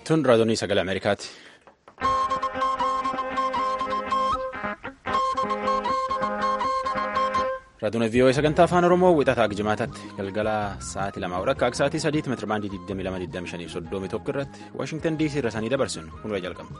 Tun raadiyoo sagalee Ameerikaati. Raadiyoo VOA sagantaa afaan Oromoo wixataa Jimaataatti galgala sa'aatii lamaa akka akka sa'aatii sadiitti meetira baandii 22,25 irratti Waashingtan DC irra sanii dabarsinu kun jalqaba.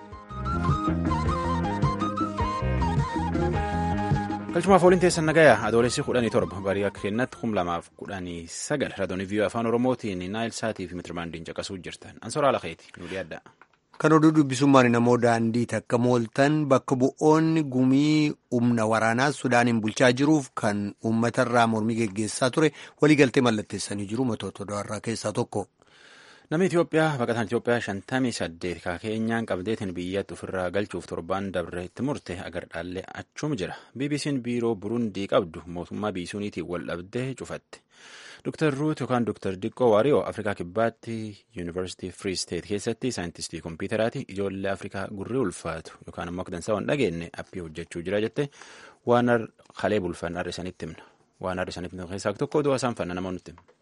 Galchumaaf ooliin teessan nagayaa adoolessi kudhanii torba barii akka kennatti kum lamaaf kudhanii sagal raadiyoo VOA afaan Oromootiin naayil sa'aatii fi meetira baandiin caqasuu jirtan ansoraa lakeeti nu dhiyaadha. Kan oduu dubbisummaan namoo daandiiti akka mooltan bakka bu'oonni gumii humna waraanaa Sudaaniin bulchaa jiruuf kan uummatarraa mormii geggeessaa ture waliigaltee mallatteessanii jiru matoota odaarraa keessaa tokko. Namni Itoophiyaa baqataan Itoophiyaa shantamii saddeet ka keenyaan qabdeetiin biyyatti ofirraa galchuuf torbaan dabre itti murte agardhaallee achuma jira. BBC'n biiroo Burundii qabdu mootummaa biisuuniitiin wal dhabdee cufatte. Dr. Ruut yookaan Dr. Diqqoo Waariyoo Afrikaa Kibbaatti Yuunivarsiitii Free State keessatti saayintistii kompiitaraati ijoollee Afrikaa gurri ulfaatu yookaan immoo akka dansaa waan dhageenye appii hojjechuu jira jette waan halee bulfan har'a isanitti himna. Waan har'a isanitti himna keessaa tokko oduu isaan fanna namoonni nutti himna.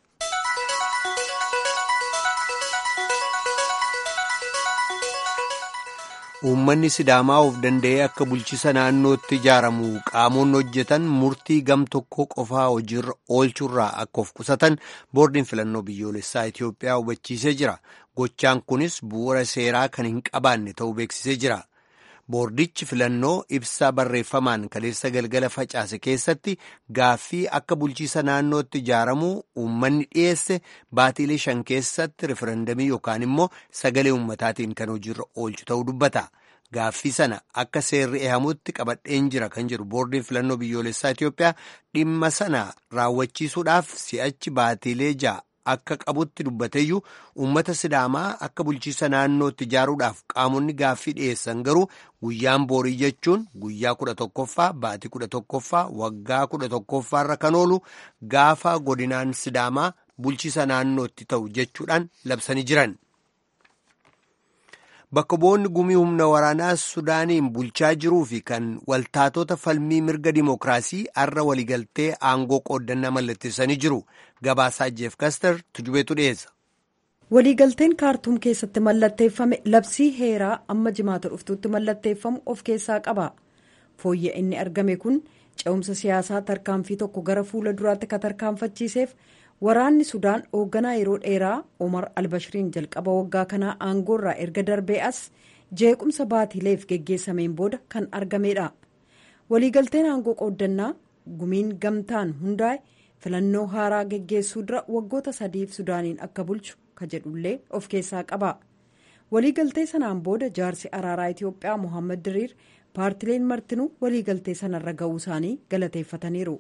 Uummanni Sidaamaa of danda'ee akka bulchisa naannootti ijaaramu qaamonni hojjetan murtii gam tokko qofaa hojiirra oolchurraa akka of qusatan boordiin filannoo biyyoolessaa Itoophiyaa hubachiisee jira. Gochaan kunis bu'uura seeraa kan hin qabaanne ta'uu beeksisee jira. Boordichi filannoo ibsaa barreeffamaan kaleessa galgala facaase keessatti gaaffii akka bulchiisa naannootti ijaaramu uummanni dhiyeesse baatiilee shan keessatti referendamii yookaan immoo sagalee uummataatiin kan hojiirra oolchu ta'uu dubbata. Gaaffii sana akka seerri eehamutti qabadheen jira kan jedhu boordiin filannoo biyyoolessaa Itoophiyaa dhimma sana raawwachiisuudhaaf si'achi baatiilee ja'a. Akka qabutti dubbateeyyuu uummata sidaamaa akka bulchiisa naannootti ijaaruudhaaf qaamonni gaaffii dhiyeessan garuu guyyaan boorii jechuun guyyaa kudha tokkoffaa baatii kudha tokkoffaa waggaa kudha tokkoffaarra kan oolu gaafa godinaan sidaamaa bulchiisa naannootti ta'u jechuudhaan labsanii jiran. Bakka bu'oonni gumii humna waraanaa Sudaaniin bulchaa jiruu fi kan waltaatota falmii mirga dimookiraasii har'a waliigaltee aangoo qooddannaa mallatteessanii jiru. Gabaasaa Jeef Kaster tujubeetu dhiyeessa. Waliigalteen kaartuum keessatti mallatteeffame labsii heeraa amma jimaata dhuftuutti mallatteeffamu of keessaa qaba. Fooyya inni argame kun ce'umsa siyaasaa tarkaanfii tokko gara fuula duraatti ka tarkaanfachiiseef waraanni sudaan hoogganaa yeroo dheeraa omar albashiriin jalqaba waggaa kanaa aangoorraa erga darbee as jeequmsa baatiileef geggeessameen booda kan argamedha waliigalteen aangoo qooddannaa gumiin gamtaan hundaa'e filannoo haaraa geggeessuu dura waggoota sadiif sudaaniin akka bulchu ka jedhullee of keessaa qaba waliigaltee sanaan booda jaarsi araaraa itiyoophiyaa mohaammed diriir paartileen martinuu waliigaltee sanarra ga'uu isaanii galateeffataniiru.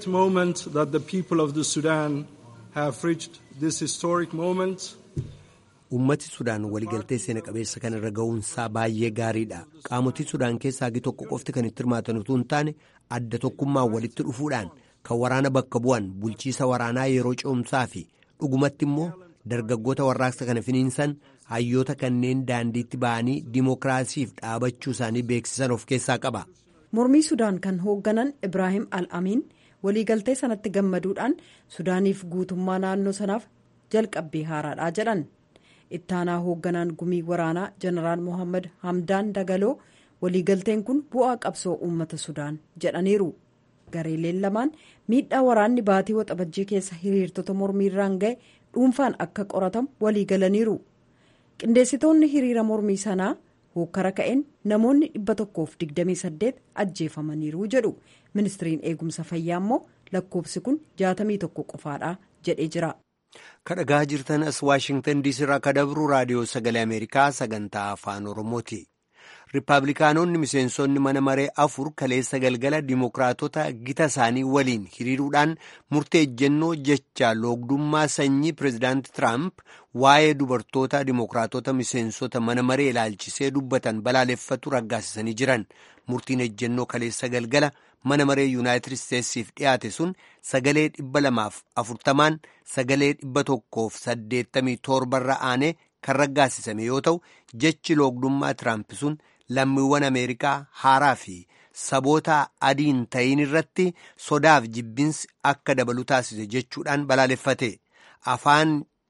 Uummati Sudaan waliigaltee seena qabeessa kanarra ga'uunsaa baay'ee gaariidha. Qaamotii Sudaan keessaa hagi tokko qofti kan itti hirmaatan utuu hin taane adda tokkummaan walitti dhufuudhaan kan waraana bakka bu'an bulchiisa waraanaa yeroo ce'umsaa fi dhugumatti immoo dargaggoota warraaqsa kana finiinsan hayyoota kanneen daandiitti ba'anii dimookiraasiif dhaabachuu isaanii beeksisan of keessaa qaba. Mormii Sudaan kan hoogganan Ibraahim Al-Amiin waliigaltee sanatti gammaduudhaan Sudaaniif guutummaa naannoo sanaaf jalqabbii haaraadha jedhan. ittaanaa hoogganaan gumii waraanaa jeneraal mohaammed hamdaan dagaloo waliigalteen kun bu'aa qabsoo uummata sudaan jedhaniiru gareeleen lamaan miidhaa waraanni baatii waxabajjii keessa hiriirtota mormiirraan ga'e dhuunfaan akka qoratamu waliigalaniiru qindeessitoonni hiriira mormii sanaa hokkara ka'een namoonni 128 ajjeefamaniiru jedhu ministiriin eegumsa fayyaa immoo lakkoofsi kun 61 qofaadha jedhee jira. kadhagaa jirtan as waashingtan diisii irraa kadabru raadiyoo sagalee ameerikaa sagantaa afaan oromooti riippaabilikaanonni miseensonni mana maree afur kaleessa galgala dimookiraatota gita isaanii waliin hiriiruudhaan murtee ejjennoo jecha loogdummaa sanyii pireezidaanti tiraamp waa'ee dubartoota dimookiraatota miseensota mana maree ilaalchisee dubbatan balaaleffatu raggaasisanii jiran murtiin ejjennoo kaleessa galgala mana maree yuunaayitid isteetsiif dhiyaate sun sagalee dhibba lamaaf afurtamaan sagalee dhibba tokkoof saddeettamii torbarra aanee kan raggaasisame yoo ta'u jechi loogdummaa tiraamp sun lammiiwwan ameerikaa haaraa fi saboota adiin ta'iin irratti sodaaf jibbinsi akka dabalu taasise jechuudhaan balaaleffate afaan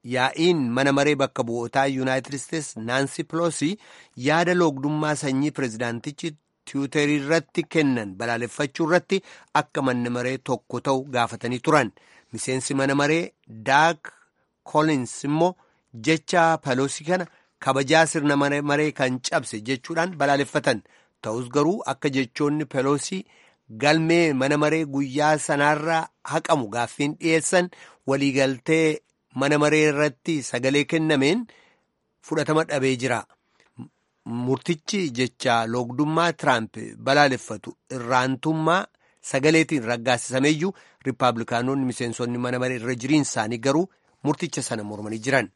yaa'iin mana maree bakka bu'ootaa yuunaayitid isteetsi naansi piloosi yaada loogdummaa sanyii pireezidaantichi tiwuterii irratti kennan balaaleffachuu irratti akka manni maree tokko ta'u gaafatanii turan miseensi mana maree daak koolins immoo jecha peloosii kana kabajaa sirna mana maree kan cabse jechuudhaan balaaleffatan ta'us garuu akka jechoonni peloosii galmee mana maree guyyaa sanaarraa haqamu gaaffiin dhiyeessan waliigaltee mana maree irratti sagalee kennameen fudhatama dhabee jira. Murtichi jecha loogdummaa Tiraamp balaaleffatu irraantummaa sagaleetiin raggaasisameeyyuu Rippaabilikaanonni miseensonni mana maree irra jiriin isaanii garuu murticha sana mormanii jiran.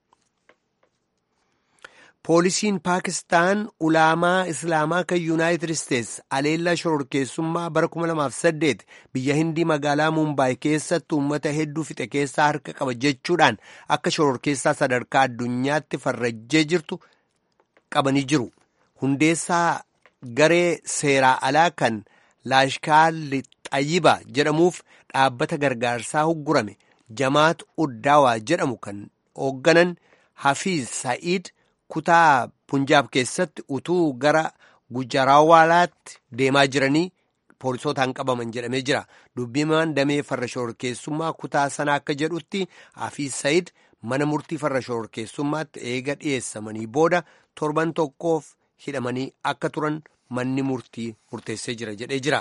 Poolisiin Paakistaan ulaamaa Islaamaa kan Yuunaayitid Isteetsi aleellaa shororkeessummaa bara 2008 biyya Hindii magaalaa Mumbaay keessatti uummata hedduu fixe keessaa harka qaba jechuudhaan akka shororkeessaa sadarkaa addunyaatti farrajjee jirtu qabanii jiru. Hundeessaa garee seeraa alaa kan Laashkaar Xayyiba jedhamuuf dhaabbata gargaarsaa huggurame Jamaat Uddaawaa jedhamu kan hoogganan Hafiiz Sa'iid. kutaa punjaab keessatti utuu gara gujaraawaalaatti deemaa jiranii poolisootaan qabaman jedhamee jira dubbimaan damee farra shororkeessummaa kutaa sana akka jedhutti hafiis sayid mana murtii farra shororkeessummaatti eega dhiyeessamanii booda torban tokkoof hidhamanii akka turan manni murtii murteessee jira jedhee jira.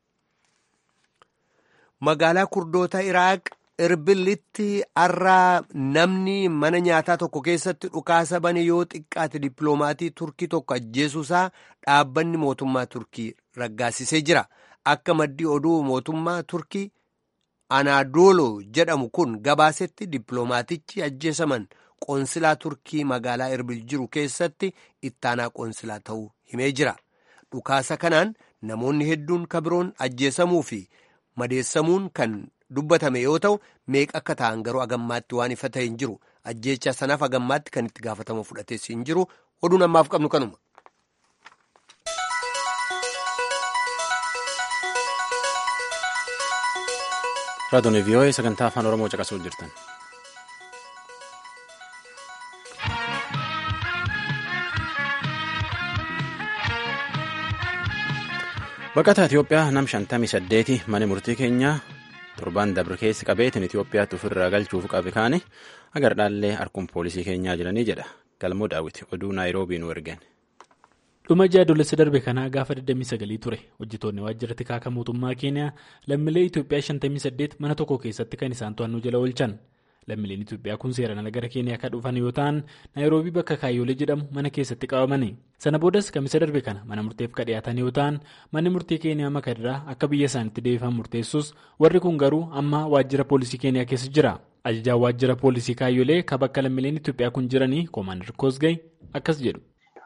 magaalaa kurdoota iraaq irbilitti har'aa namni mana nyaataa tokko keessatti dhukaasa bane yoo xiqqaate dippiloomaatii turkii tokko ajjeesuusaa dhaabbanni mootummaa turkii raggaasisee jira akka maddii oduu mootummaa turkii anaadooloo jedhamu kun gabaasetti dippiloomaatichi ajjeesaman qoonsilaa turkii magaalaa irbil jiru keessatti ittaanaa qoonsilaa ta'uu himee jira dhukaasa kanaan namoonni hedduun kabiroon ajjeesamuu fi madeessamuun kan dubbatame yoo ta'u meeqa akka ta'an garuu agammaatti waan ifa ta'e hin jiru ajjeecha sanaaf agammaatti kan itti gaafatama fudhatees hin jiru oduun ammaaf qabnu kanuma. raadiyoon vii'oo'ee sagantaa afaan oromoo caqasuu jirtan. baqataa Itoophiyaa nam shantamii saddeeti mana murtii keenyaa torban dabre keessa qabeetiin Itoophiyaatti ofirraa galchuuf qabe kaane agar dhaallee harkuun poolisii keenyaa jiranii jedha galmoo daawwiti oduu naayiroobii nu ergan. dhuma jaadolessa darbe kanaa gaafa 29 ture hojjetoonni waajjira tikaa mootummaa keeniyaa lammiilee Itoophiyaa 58 mana tokko keessatti kan isaan to'annoo jala oolchan lammiileen Itoophiyaa kun seeraan ala gara keeniyaa kan dhufan yoo ta'an naayiroobii bakka kaayyoolee jedhamu mana keessatti qabamani sana boodas kamisa darbe kana mana murteef kan dhiyaatan yoo ta'an manni murtii keeniyaa makadirraa akka biyya isaanitti deebifan murteessus warri kun garuu amma waajjira poolisii keeniyaa keessa jira ajajaan waajjira poolisii kaayyoolee kan bakka lammiileen Itoophiyaa kun jiranii koomaandar koosgay akkas jedhu.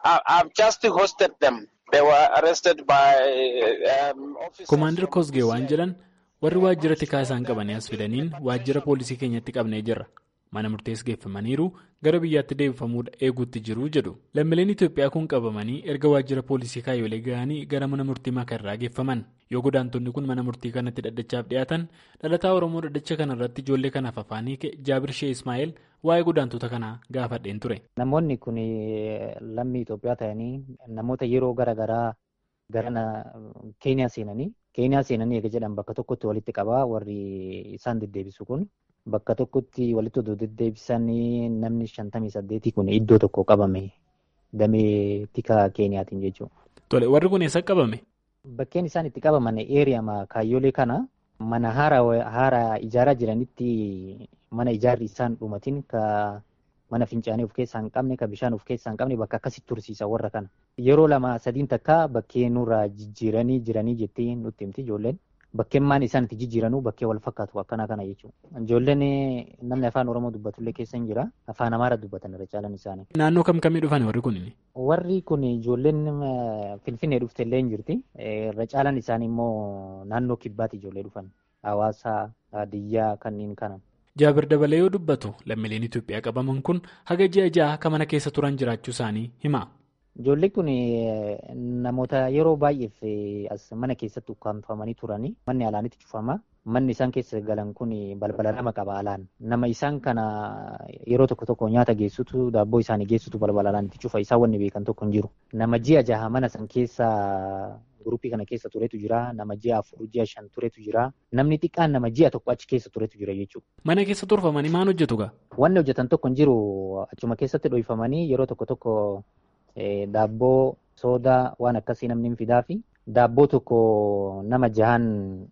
Koomaandar Koosgee waan jedhan warri waajjira tikaa isaan qabanii as fidaniin waajjira poolisii keenyatti qabnee jirra. Mana murtees geeffamaniiru gara biyyaatti deebifamuudha eeguutti jiru jedhu. Lammiileen Itoophiyaa kun qabamanii erga waajjira poolisii kaayyoolee ga'anii gara mana murtii makarraa geeffaman. Yoo godaantonni kun mana murtii kanatti dhaddachaaf dhiyaatan dhalataa Oromoo dhaddacha kanarratti ijoollee kanaaf afaanii Jaabir Shee Ismaa'eel waa'ee godaantota kanaa gaafadheen ture. Namoonni kun lammii Itoophiyaa ta'anii namoota yeroo garaagaraa gara Keeniyaa seenanii Keeniyaa seenanii eega jedhan bakka tokkotti walitti qabaa warri isaan deddeebisu kun bakka tokkotti walitti oduu deddeebisanii namni shantamii saddeetii kun iddoo tokko qabame damee tikaa Keeniyaatiin jechuudha. Tole warri kun eessa qabame? Bakkeen isaan itti qabaman eeriyama kaayyoolee kana mana haaraa ijaaraa jiranitti mana ijaarri isaan dhumatiin ka mana fincaanii of keessaa hin qabne ka bishaan of keessaa hin qabne bakka akkasitti tursiisa warra kana. Yeroo lama sadiin takka bakkee nurraa jijjiiranii jiranii jettee nutti himti ijoolleen. Bakkeen maan isaan itti jijjiiranuu bakkee wal fakkaatu akkana kana jechuudha. Ijoolleen namni afaan Oromoo dubbatullee keessa hin jira. Afaan Amaara dubbatan irra caalan isaanii. Naannoo kam kamii dhufan warri kun? Warri kun ijoolleen Finfinnee dhufte illee hin jirti. Irra caalan isaanii immoo naannoo kibbaatti ijoollee dhufan. Hawaasaa, Hadiyyaa kanneen kana. Jaabir dabalee yoo dubbatu lammiileen Itoophiyaa qabaman kun haga ji'a ja'a akka mana keessa turan jiraachuu isaanii hima. Ijoolleen kun namoota yeroo baay'eef as mana keessatti ukkaanfamanii turanii manni alaanitti cufama. Manni isaan keessa galan kun balbala lama qaba alaan. Nama isaan kana yeroo tokko tokko nyaata geessutu daabboo isaanii geessutu balbala alaanitti cufa. Isaan wanni beekan tokko hin jiru. Nama ji'a jaha mana san keessa guruppii kana keessa turetu jira. Nama ji'a afur ji'a shan turetu jira. Namni xiqqaan nama ji'a tokko achi keessa turetu jira jechuudha. Mana keessa turfamanii maal hojjetu gaa? Wanni hojjetan tokko hin jiru. Achuma keessatti dhohifamanii yeroo tokko tokko daabboo soodaa waan akkasii namni hin fidaa fi daabboo tokko nama jahan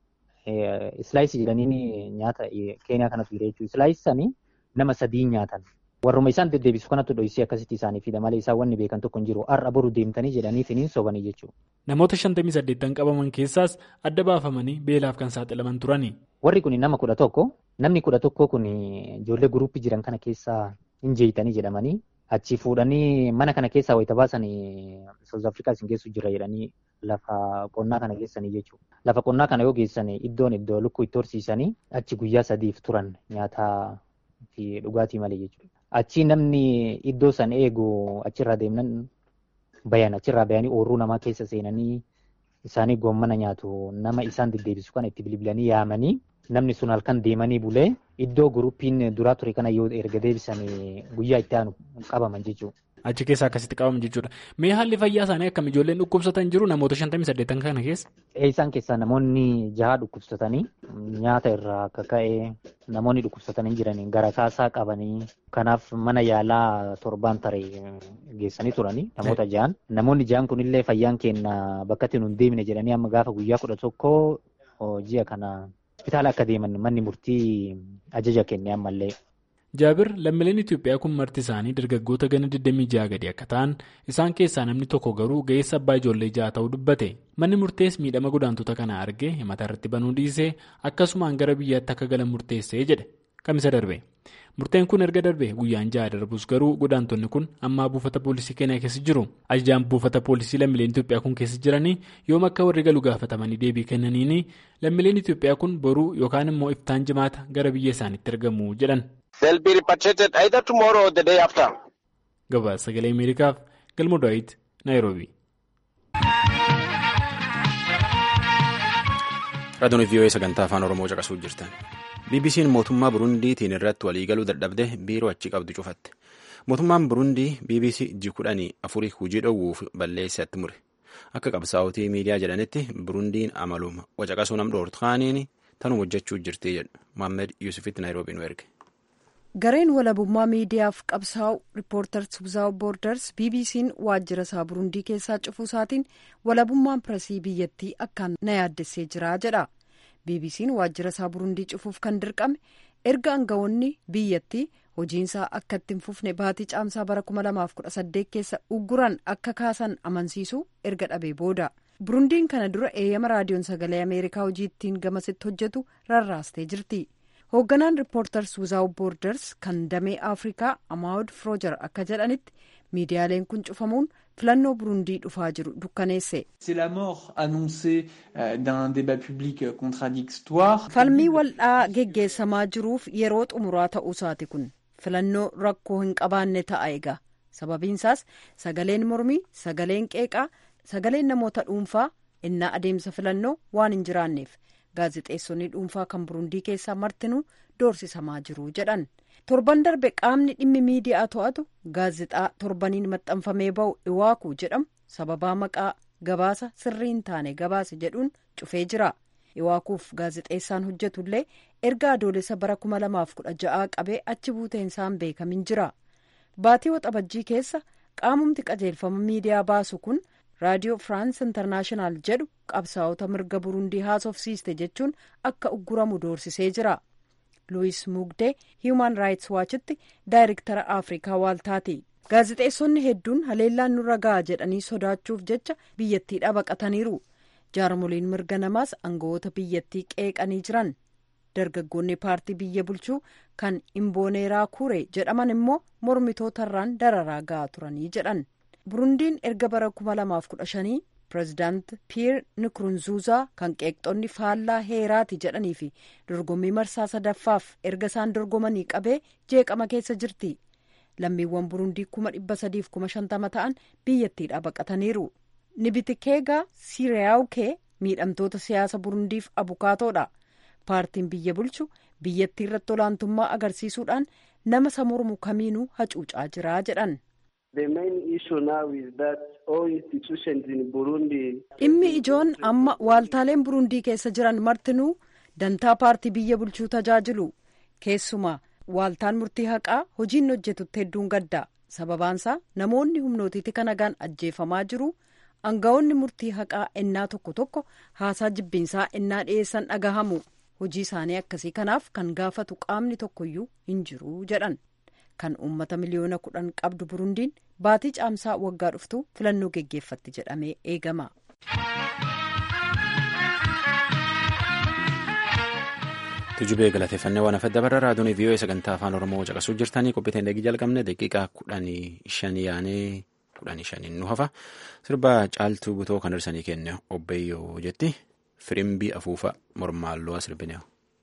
islaayisii jedhanii nyaata keenyaa kanatu jira jechuudha. Islaayisii sanii nama sadii nyaatan. Warruma isaan deddeebisu kanatti dhohisee akkasitti isaanii fida malee isaan wanni beekan tokko hin jiru. Har'a boru deemtanii jedhanii finiin sobanii jechuudha. Namoota shantamii saddeettan qabaman keessaas adda baafamanii beelaaf kan saaxilaman turani. Warri kun nama kudha tokko. Namni kudha tokko kun ijoollee guruppii jiran kana keessaa hin jeeyitanii jedhamanii achi fuudhanii mana kana keessaa wayita baasanii South Afrikaa isin geessu jira jedhanii lafa qonnaa kana geessanii jechuudha. Lafa qonnaa kana yoo geessan iddoon iddoo lukkuu itti horsiisanii achi guyyaa sadiif turan nyaataa fi dhugaatii malee jechuudha. Achi namni iddoo san eegu achirraa deemnan bayan achirraa bayanii oorruu namaa keessa seenanii isaanii goommana nyaatu nama isaan deddeebisu kana itti bilbilanii yaamanii namni sun halkan deemanii bulee iddoo guruppiin duraa ture kana yoo erga deebisanii guyyaa itti aanu qabaman jechuudha. Achi keessa akkasitti qabaman jechuudha. Mee haalli fayyaa isaanii akkam ijoolleen dhukkubsatan jiru namoota shantamii saddeettan kana keessa? Isaan keessaa namoonni jaha dhukkubsatanii nyaata irraa akka ka'e namoonni dhukkubsatanii jiranii gara kaasaa qabanii kanaaf mana yaalaa torbaan taree geessanii turanii namoota jahan. Namoonni jahan kunillee fayyaan keenya bakka itti nun deemne jedhanii amma gaafa guyyaa kudha tokko ji'a kana hospitaala akka deeman manni murtii ajaja kenne ammallee. Jaabir lammiileen Itoophiyaa kun marti isaanii dargaggoota gana 26 gadi akka ta'an isaan keessaa namni tokko garuu ga'eessa abbaa ijoollee ja'a ta'uu dubbate manni murtees miidhama godaantota kana argee himata irratti banuu dhiisee akkasumaan gara biyyaatti akka galan murteessee jedhe kamisa darbe murteen kun erga darbe guyyaan ja'a darbus garuu godaantonni kun ammaa buufata poolisii keenyaa keessa jiru ajajaan buufata poolisii lammiileen Itoophiyaa kun keessa jiranii yoom akka warri galu gaafatamanii deebii kennaniini lammiileen Itoophiyaa kun boruu yookaan immoo iftaan jimaata gara biyya isaaniitti argamu jedhan. They'll be repatriated either tomorrow or the day after. Gabaasa sagalee Ameerikaaf galma Daawit Naayiroobi. Raadiyoon VOA sagantaa afaan Oromoo caqasuu jirtan. BBC'n mootummaa Burundiitiin irratti waliigaluu dadhabde biiroo achi qabdu cufatte. Mootummaan Burundii BBC ji kudhanii afurii hojii dhoowwuuf balleessatti mure. Akka qabsaa'otii miidiyaa jedhanitti Burundiin amaluma wacaqasuu nam dhoortu kaaniin tanuma hojjechuu jirti jedhu Mohaammed Yuusufitti Naayiroobii nu erge. gareen walabummaa miidiyaaf qabsaa'u riippoortars wizaawut boorders bbc'n waajjira isaa burundii keessaa cufuu isaatiin walabummaan piresii biyyattii akkaan na yaaddessee jira jedha bbc'n waajjira isaa burundii cufuuf kan dirqame erga aangawoonni biyyattii hojiinsaa akka itti hin fufne baatii caamsaa bara 2018 keessa ugguran akka kaasan amansiisu erga dhabee booda burundiin kana dura eeyyama raadiyoon sagalee ameerikaa hojii ittiin gamasitti hojjetu rarraastee jirti. hoogganaan riippoortars wizaawut boorders kan damee afrikaa amaawud froojar akka jedhanitti miidiyaaleen kun cufamuun filannoo burundii dhufaa jiru dukkaneesse. falmii waldhaa geggeessamaa jiruuf yeroo xumuraa ta'uusaati kun filannoo rakkoo hin qabaanne ta'a egaa sababiinsaas sagaleen mormii sagaleen qeeqaa sagaleen namoota dhuunfaa innaa adeemsa filannoo waan hin jiraanneef. gaazexeessonni dhuunfaa kan burundii keessaa martinuu doorsisamaa jiru jedhan torban darbe qaamni dhimmi miidiyaa to'atu gaazexaa torbaniin maxxanfamee ba'u iwaaku jedhamu sababaa maqaa gabaasa sirrii hin taane gabaase jedhuun cufee jira iwaakuuf gaazexeessaan hojjetullee erga adoolessa bara 2016 qabee achi buuteensaan beekamin jira baatii waxabajjii keessa qaamumti qajeelfama miidiyaa baasu kun. raadiyoo firaans intarnaashinaal jedhu qabsaa'ota mirga burundii haasofsiiste jechuun akka ugguramu doorsisee jira luwis mugdee hiiman raayits waachitti daayirektara afrikaa waaltaati gaazexeessonni hedduun haleellaan nurra ga'a jedhanii sodaachuuf jecha biyyattiidhaa baqataniiru jaarmoliin mirga namaas aangawoota biyyattii qeeqanii jiran dargaggoonni paartii biyya bulchuu kan imbooneeraa kure jedhaman immoo mormitootarraan dararaa ga'a turanii jedhan. burundiin erga bara 2015 pireezidaant piyeer nikurunzuuzaa kan qeeqxonni faallaa heeraati jedhanii fi dorgommii marsaa sadaffaaf erga isaan dorgomanii qabee jeeqama keessa jirti lammiiwwan burundii kuma dhibba sadiif kuma shantama ta'an biyyattiidhaa baqataniiru nibitikeegaa siriyaawukee miidhamtoota siyaasa burundiif abukaatoodha paartiin biyya bulchu biyyattii irratti olaantummaa agarsiisuudhaan nama isa mormu kamiinuu hacuucaa jira jedhan. dhimmi ijoon amma waaltaaleen burundii keessa jiran martinuu dantaa paartii biyya bulchuu tajaajilu keessumaa waaltaan murtii haqaa hojiin hojjetutti hedduun gadda sababaansaa namoonni humnootiitti kanagaan ajjeefamaa jiru aangawoonni murtii haqaa ennaa tokko tokko haasaa jibbiinsaa ennaa dhiyeessan dhagahamu hojii isaanii akkasii kanaaf kan gaafatu qaamni tokkoyyuu hin jiru jedhan kan uummata miliyoona kudhan qabdu burundiin baatii caamsaa waggaa dhuftu filannoo geggeeffatti jedhamee eegama. tujubee galateeffannee waan afadda barra raadiyoon vii'oo sagantaa afaan oromoo caqasuu jirtanii qophiiteen eegi jalqabne daqiiqaa kudhanii shanii yaanee kudhanii shaniin nu hafa sirba caaltuu butoo kan hirsanii kenne obbeeyyoo jetti firimbii afuufa mormaalloo sirbinee.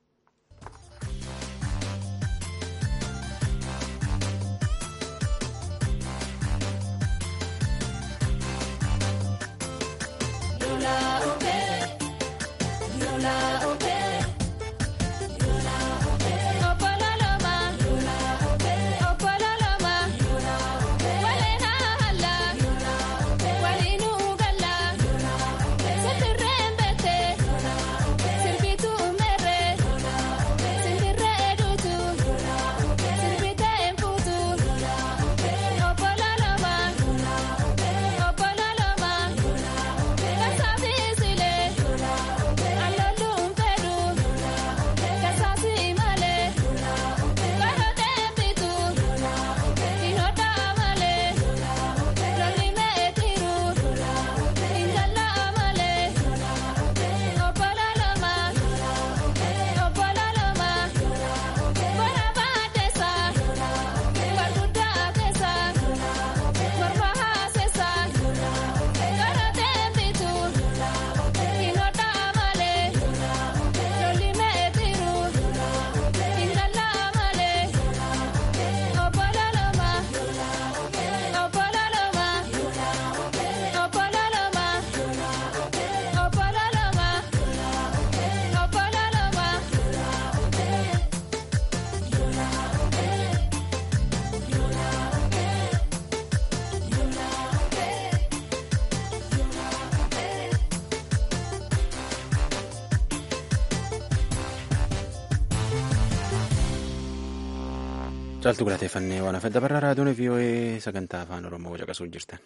caaltuu galateeffannee waan afadda barraa raadiyoon vii'oo'ee sagantaa afaan oromoo caqasuu jirtan.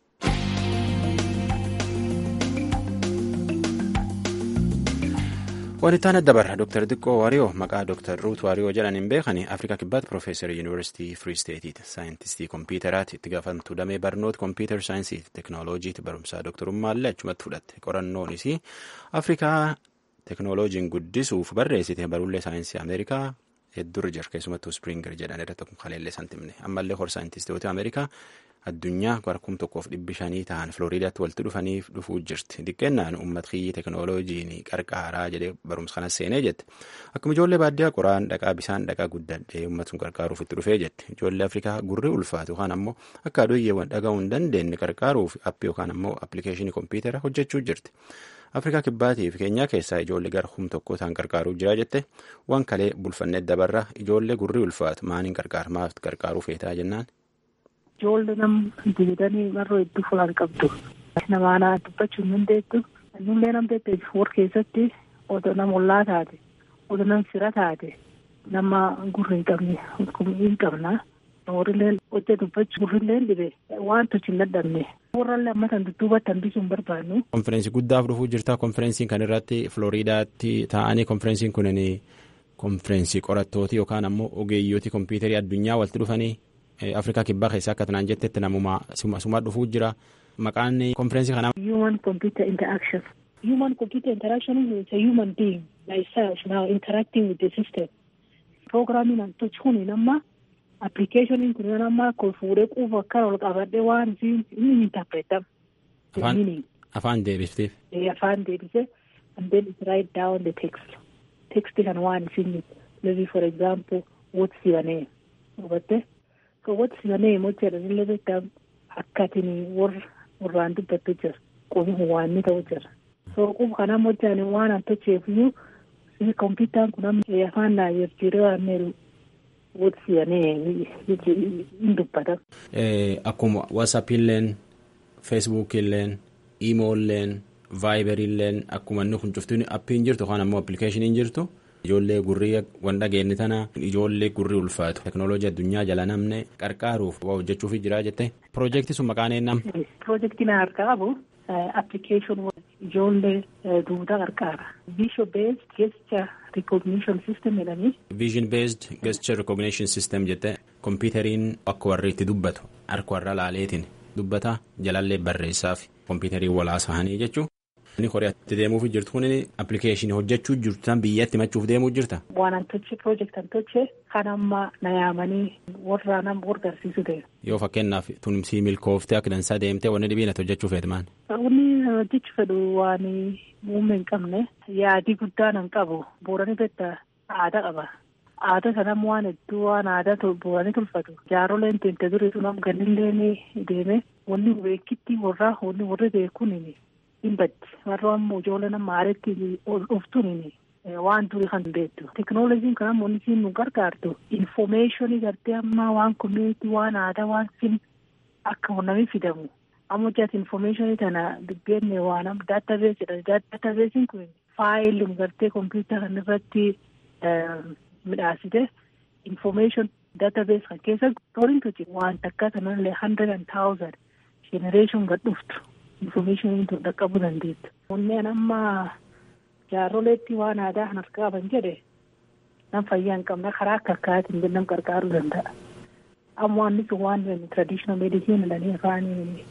wanti adda barra dooktar Diqqoo Waariyoo maqaa dooktar Ruut Waariyoo jedhaniin beekani Afrikaa kibbaatti Piroofeesar Yuunivarsiitii Firii Steetiiti. Saayintistii kompiitaraati itti gaafatamtuu damee barnoota kompiitar saayinsii fi teeknooloojiiti barumsaa dooktarummaallee achumatti fudhatte. Qorannoonis Afrikaa teeknooloojiin guddisuuf barreessite barullee saayinsii Ameerikaa heddurri jira keessumattuu Spiringer jedhan irratti akkuma kaleellee santimne ammallee hor saayintistoota Ameerikaa addunyaa garkum tokkoof dhibbi shanii ta'an Filooriidaatti walitti dhufaniif dhufuu jirti. Diqqeennaan uummat kiyyi teeknooloojiin qarqaaraa jedhee barumsa kanas seenee jette. Akkuma ijoollee baadiyyaa qoraan dhaqaa bisaan dhaqaa guddadhee uummata sun qarqaaruuf itti dhufee jette. Ijoollee Afrikaa gurri ulfaatu yookaan ammoo akka adoyyeewwan dhaga'uu hin dandeenye qarqaaruuf appii yookaan ammoo appilikeeshinii kompiitara hojjechuu jirti. Afrikaa kibbaatii fi keenyaa keessaa ijoollee gara hum tokko ta'an qarqaaruu jira jette waan kalee bulfannee dabarra ijoollee gurri ulfaatu maaniin qarqaar maaf qarqaaruu feetaa jennaan. Ijoollee nam dibatanii marroo hedduu fulaan qabdu. Namaanaa dubbachuu hin dandeettu. Nullee nam dandeettu warra keessatti odoo nama ollaa taate odoo nam fira taate nama gurri hin qabne hin qabna. Warrillee hojii dubbachuu gurrillee dhibe waan tochi hin dadhabne. Warrallee ammatan dudduubatti hambisuu hin barbaannu. Konfereensii guddaaf dhufuu jirta. Konfereensiin kan irratti Filooriidaatti taa'anii konfereensiin kunin konfereensii qorattooti yookaan ammoo ogeeyyooti kompiitarii addunyaa walitti dhufanii Afrikaa kibbaa keessaa akka tanaan jettetti namuma suma dhufuu jira. Maqaan konfereensii kanaa. Human computer interaction. Human computer interaction is a human being like self now interacting with the system. Programming and touch kuni nama appilikeeshiniin kun nama kun fuudhee quufa akka ol qabadhee waan isiin inni interpretam. Afaan afaan deebifteef. Afaan deebise and then it write down the text. Text kan waan isiin maybe for example what's your name. Hubatte Qawwati sibanee mochaadha illee beektaa akkatiin warra warraan dubbattu jira. Qubi waan ni ta'u jira. So quba kana mochaan waan an tocheefiyyuu kompiitaan kun amma afaan naa jijjiiree waan meeru wati sibanee hin dubbata. Akkuma WhatsApp-illeen, Facebook-illeen, Imo-illeen, Viber-illeen akkuma inni kun cuftuun appiin jirtu yookaan ammoo appilikeeshiniin jirtu. Ijoollee gurrii waan dhageenye tana ijoollee gurrii ulfaatu teknooloojii addunyaa jala namne qarqaaruuf waa hojjechuuf jira jette. Piroojeektii sun maqaan eenyam? Piroojeektiin harkaa qabu appilikeeshin ijoollee duudaa qarqaara. Vision based gesture recognition system jedhanii. Vision based gesture recognition system jette kompiiteriin akka warri itti dubbatu harka warra laaleetiin dubbata jalallee barreessaaf kompiiteriin walaasahanii jechuun. Inni Kooriyaatti deemuuf jirtu kun appilikeeshinii hojjechuu jirtu tan biyyatti himachuuf deemuu jirta. Waan an toche piroojeekt an toche kan amma na yaamanii warra nama gargaarsiisu ta'e. Yoo fakkeenyaaf tumsii milkooftee akka dansaa deemtee wanni dhibiin ati hojjechuu feetu maal? Wanni hojjechuu fedhu waan muummee hin qabne yaadii guddaa nan qabu boorani beektaa aadaa qaba. Aadaa sanam waan hedduu waan aadaa booranii tolfatu. Jaaroleen teente durii sun am gannillee deeme wanni beekitti warraa wanni warri beekuun hin baddi warra ammoo ijoollee nama aareetti dhuftuun waan durii kan beektu teknooloojiin kan ammoo inni nu gargaartu infomeeshinii gartee ammaa waan komiitii waan aadaa waan sin akka namni fidamu ammoo jaati infomeeshinii tana dubbeenne waan amma daatabees jedhani daatabeesiin kun faayilii gartee kompiitara kan irratti midhaasite infomeeshin daatabees kan keessa torintu jira waan takka sanallee hundred and thousand generation gad dhuftu. Infomeeshiniin tun dhaqqabuu dandeettu. Kunneen amma jaarroleetti waan aadaa kan harkaa qaban jedhe nam fayyaa hin qabne karaa akka akkaatiin nam gargaaruu danda'a. Amma waan sun waan traditional medicine jedhanii afaan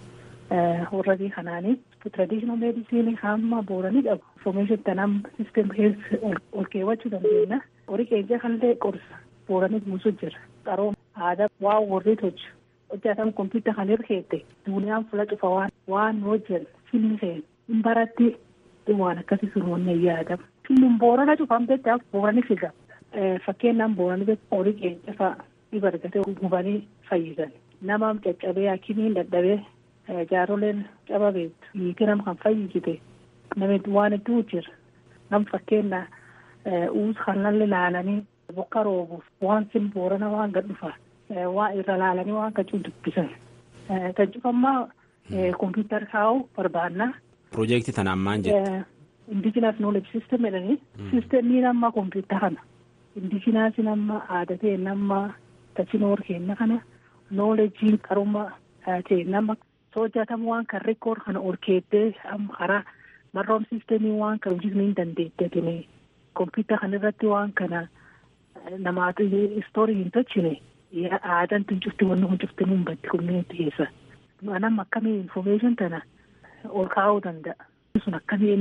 warra kanaanii traditional medicine hamma booranii qabu. Infomeeshin tanam system health ol keewwachuu dandeenya. Horii keenya kanillee qorsa booranii buusuu jira. Qarooma aadaa waan warri tolchu. hojjetan kompiitara kan hirkeette duuniyaan fuula cufa waan waan hojjetan filmi seen hin baratti waan akkasii sun wanne yaadama. Filmiin boorana cufan beektaa boorani figa. Fakkeenyaan boorani horii keenya fa'a dhiba argatee gubanii fayyisan. Nama caccabee hakimiin dadhabee jaaroleen caba beektu. Hiiki nama kan fayyisite namni waan hedduu jira. Nam fakkeenya uus kanallee laalanii bokka roobuuf waan sin boorana waan gad dhufaa. waa irra laalanii waan kachuu dubbisan. Kan cufammaa kompiitara kaa'uu barbaanna. Piroojeektii tanaan maal jette? Indijiinaas nooleji siistem jedhanii. Siistemiin amma kompiitara kana. Indijinaasiin amma aadaa ta'e nama tachinoor kenna kana noolejiin qaruma ta'e nama soojatamu waan kan rikoor kana ol keettee amma karaa marroom siistemii waan kan hojjetu hin dandeettetini. Kompiitara kana irratti waan kana namaatu istoorii hin tolchine. aadaan tun cufti wanni kun cufti nun baddi komineetti keessa. Anam akkamii infomeeshin tana ol kaa'uu danda'a. Sun akkamiin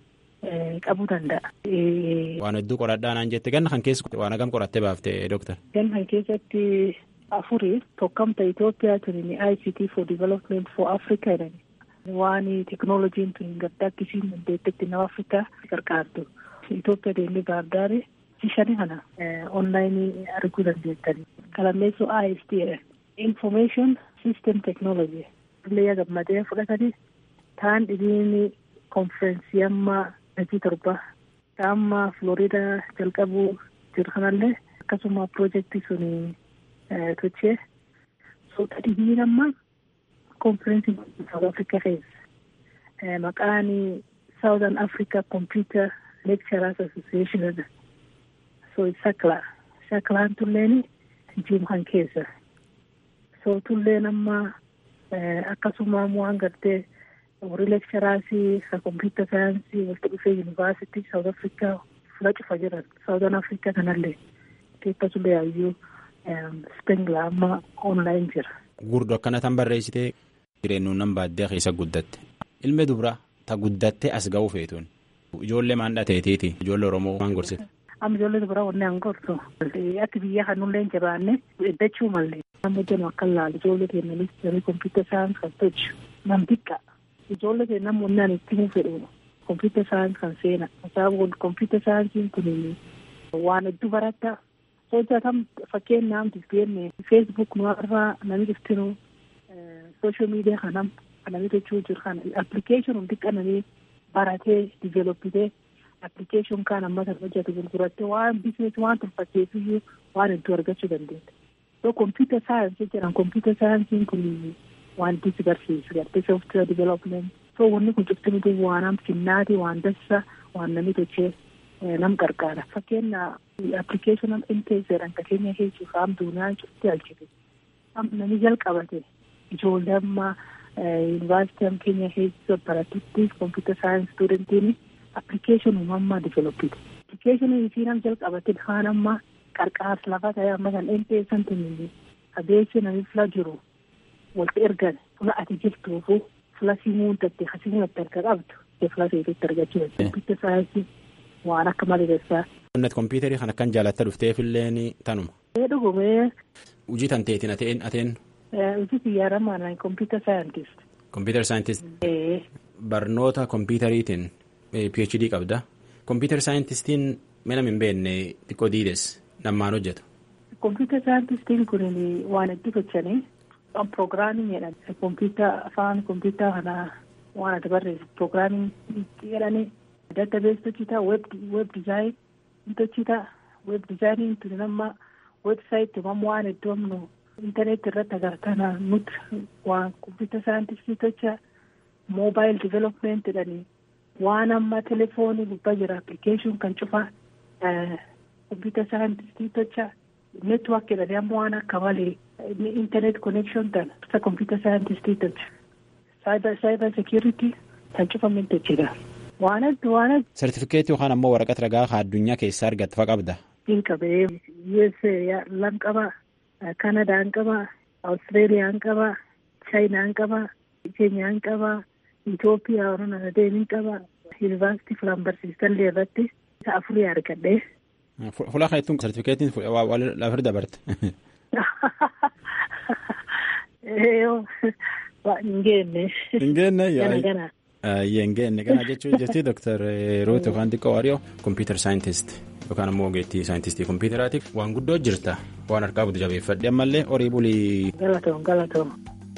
qabuu danda'a. Waan hedduu qoradhaa naan jette ganna kan keessa waan hagam qorattee baafte dooktar. Ganna kan keessatti afurii tokkamta Itoophiyaa tuni ICT for development for Africa jedhani. Waan teknooloojiin tun gaddaa akkisiin dandeettetti nama Afrikaa gargaartu. Itoophiyaa deemee baardaarii. shani kana onlaayinii arguu dandeettani. Kalammeessuu IST information system technology illee gammadee fudhatanii taan dhibiin konferensii amma hojii torba amma Florida jalqabuu jiru kanallee akkasuma piroojeektii sun tochee suuta dhibiin amma konferensii South Africa keessa maqaan Southern Africa Computer Lecturers Association so sakla saklaan tulleen jiimkan keessa so tulleen amma akkasuma waan gartee warri lekcharaasii ka kompiitar saayinsii walitti dhufee yuunivaarsitii saawut afrikaa fula cufa jiran saawutan afrikaa kanallee keessatullee yaayyuu spengla amma onlaayin jira. Gurdo akkana tan barreessitee jireenyuun nan baadiyyaa keessa guddatte ilmi dubra ta guddattee as ga'uu feetuun ijoollee maan dhateetiiti ijoollee oromoo maan gorsite. amma ijoollee dubaraa wanni an gorsu akka biyya kanullee hin jabaanne eddachuu mallee amma jennu akka laalu ijoollee keenyanis jamii kompiitar saayins kan tolchu nam xiqqa ijoollee keenya namni wanni ani itti himuu fedhu kompiitar saayins kan seena sababni kompiitar saayinsiin kun waan hedduu baratta hojjetam fakkeenyaaf disbeenne feesbuuk nuwarraa nami iftinu sooshaal miidiyaa kanam kanami tochuu jiru kana appilikeeshin hundi qananii baratee diveeloppitee appilikeeshin kaan ammatan hojjetu gurgurattee waan bizinees waan tolfatteefiyyuu waan hedduu argachuu dandeetta. So computer science jedhan computer science kun wanti si barsiisu gartee software development so wanni kun cufti nuti waan finnaati waan dassa waan namni tochee nam qarqaara fakkeenya appilikeeshin intee jedhan ka keenya heechuuf am duuniyaan cufti alchite am namni jalqabate ijoollee amma yuunivarsiitii am keenya heechuuf baratutti computer science studentiin appilikeeshin uumammaa developite appilikeeshin isii nam jalqabate kaan amma qarqaarsa lafa ta'e amma kan empeessan tunillee adeemsi namni fila jiru walitti ergan fula ati jirtuufu fula simuun tatte hasimuun itti arga qabdu fula seetutti argachuu dandeenya. Kompiitara saayinsii waan akka malee dassaa. Qonnat kompiitarii kan akkan jaalatta dhufteefillee tanuma. Ee dhugumee. Hojii tanteetiin ateen ateen. Hojii xiyyaaramaan kompiitara saayintist. Kompiitara saayintist. Ee. Barnoota kompiitariitiin PhD qabda. Kompiitara saayintistiin mana hin beekne xiqqoo diides. Nammaan hojjetu. Kompiitara saayintistiin kun waan itti gochanii piroogiraamii jedhan kompiitara afaan kompiitara kanaa waan adda barreessu piroogiraamii jedhanii daatabees tochitaa weeb dizaayin tochitaa weeb dizaayiniin tuni nama weebsaayitii mamma waan iddoo amnu intarneetii irratti agartana nuti waan kompiitara saayintistii tocha moobaayil divelopment jedhanii waan amma telefoonii gubbaa jira appilikeeshin kan cufaa. kompiitara saayintistii tocha neetwork jedhanii amma waan akka malee internet connection tan isa kompiitara saayintistii tocha cyber security kan cufamin tochidha. Waan adda waan adda. Sartifikeetii yookaan ammoo waraqaa ragaa kan addunyaa keessaa argatte fa qabda. Hin qabee USA lan qaba Kanadaan qaba Awustiraaliyaan qaba Chaayinaan qaba Keenyaan qaba Itoophiyaa warreen adeemin qaba yuunivarsiitii filan barsiisallee irratti isa afurii argadhee. Fulaa kan ittiin sartifikeetiin lafir dabarte. Hin geenne. Hin geenne Gana gana. Hin geenne kana jechuun jirti Dr. Ruut yookaan xiqqoo Waariyoo kompiitar saayintist yookaan ammoo ogeettii saayintistii kompiitaraatiif waan guddoo jirta waan harkaa butu jabeeffadhe ammallee horii bulii. Galatoom galatoom.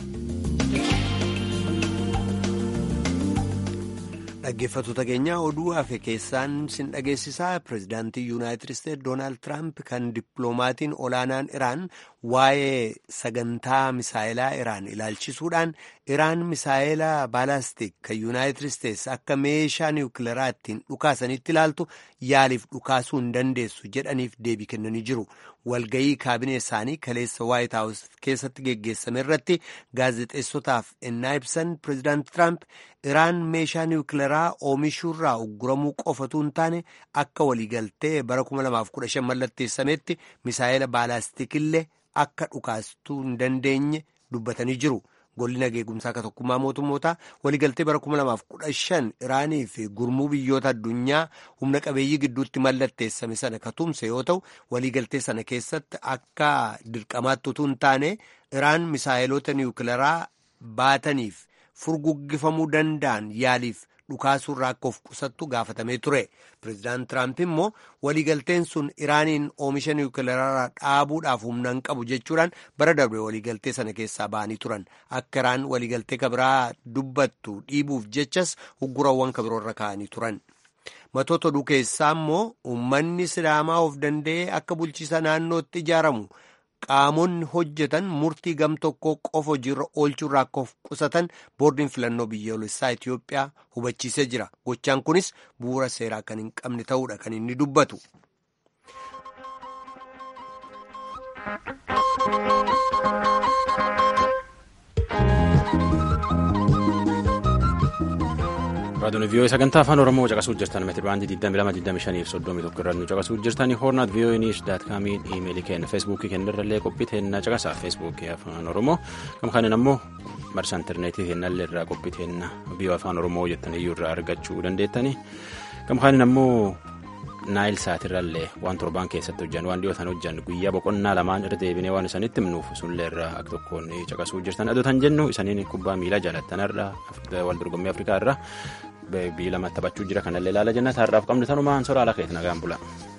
dhaggeeffattoota keenyaa oduu hafe keessaan sin dhageessisaa pirezidaantii yuunaayitid isteetsi doonaald tiraamp kan dippiloomaatiin olaanaan iraan waa'ee sagantaa misaayilaa iraan ilaalchisuudhaan iraan misaayilaa baalaastik kan yuunaayitid isteetsi akka meeshaa niwukileeraa ittiin dhukaasanitti ilaaltu yaaliif dhukaasuu hin dandeessu jedhaniif deebii kennanii jiru walgayii kaabinee isaanii kaleessa waayit haawus keessatti geggeessame irratti gaazexeessotaaf ennaa ibsan pirezidaanti tiraamp iraan meeshaa niwukileeraa oomishuurraa ugguramuu qofatu hin taane akka waliigaltee bara 2015 mallatteessametti misaayila baalaastikillee akka dhukaastuu hin dandeenye dubbatanii jiru. golli nageegumsaa akka tokkummaa mootummootaa waliigaltee bara 2015 iraanii fi gurmuu biyyoota addunyaa humna qabeeyyii gidduutti mallatteessame sana ka tumse yoo ta'u waliigaltee sana keessatti akka dirqamaatti utuu hin taane iraan misaayiloota niwukileeraa baataniif furguggifamuu danda'an yaaliif dhukaasuurraa akka of qusattu gaafatamee ture pireezidaant tiraamp immoo waliigalteen sun iraaniin oomisha niwukileeraa dhaabuudhaaf humna hin qabu jechuudhaan bara darbe waliigaltee sana keessaa ba'anii turan akka iraan waliigaltee kabiraa dubbattu dhiibuuf jechas uggurawwan kabiroorra kaa'anii turan. matoota oduu keessaa immoo uummanni sidaamaa of danda'ee akka bulchiisa naannootti ijaaramu. qaamonni hojjetan murtii gam tokko qofa hojiirra oolchuurraa akka of qusatan boordiin filannoo biyyoolessaa Itoophiyaa hubachiisee jira. Gochaan kunis bu'uura seeraa kan hin qabne ta'uudha kan inni dubbatu. Raadiyoon vii'oo sagantaa afaan Oromoo caqasuu jirtan meetiri baandii 2225 fi 31 irratti nu caqasuu jirtan hoornaat vii'oo niis daat kaamiin iimeelii kenna feesbuukii kenna irrallee qophii teenna caqasaa feesbuukii afaan Oromoo kam kanin ammoo marsa intarneetii kennallee irraa qophii teenna vii'oo afaan Oromoo jettan iyyuu irraa argachuu dandeettani kam kanin ammoo naayil saatirrallee waan torbaan keessatti hojjan waan dhiyootan hojjan guyyaa boqonnaa lamaan irra deebinee waan isanitti himnuuf sunillee irraa akka tokkoon caqasuu jirtan adotan jennu isaniin kubbaa miilaa jaalattanarra wal dorgommii afrikaa irra biyya lama taphachuu jira kanallee ilaala jenna taarraaf qabnu tanumaan soraa ala keetina gaan bula.